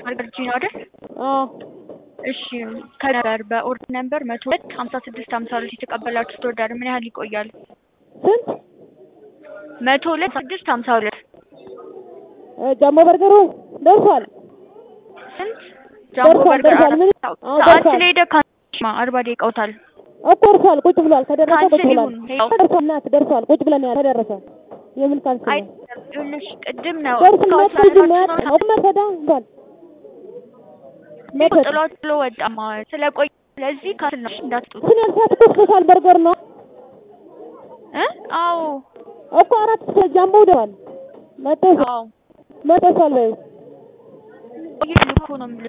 በርገር ጂ ነው አይደል? አዎ እሺ ከነበር በኦርደር ነምበር መቶ ሁለት ሀምሳ ስድስት ሀምሳ ሁለት የተቀበላችሁት ኦርደር ምን ያህል ይቆያል? ስንት መቶ ሁለት ስድስት ሀምሳ ሁለት እ ጃምቦ በርገሩ ደርሷል ስንት ጃምቦ ደርሷል በርገር ደርሷል ምን አዎ ሰዓት ደርሷል ስለሄደ ካንማ አርባ ደቂቃውታል። እኮ ደርሷል ቁጭ ብሏል ከደረሰ ቁጭ ካንስል ብሏል ይሁን ሄው ደርሷል ናት ደርሷል ቁጭ ብለን ያለ ተደረሰ የምን ካንስል አይ ነው ይኸውልሽ ቅድም ነው ደርስ መቶ ልጅ ሰዓት መያት ነው አቁመ ተዳ እንኳን መተት ጥሏት ብሎ ወጣማ ስለቆየ ስለዚህ ካንስል ነው እንዳትጡት ስን ያልሳት እኮ ስፔሻል በርገር ነው እ አዎ እኮ አራት ስፔ ጃምቦ ደዋል መጠሻል አዎ መጠሻል በይው ቆየት እኮ ነው የምልሽ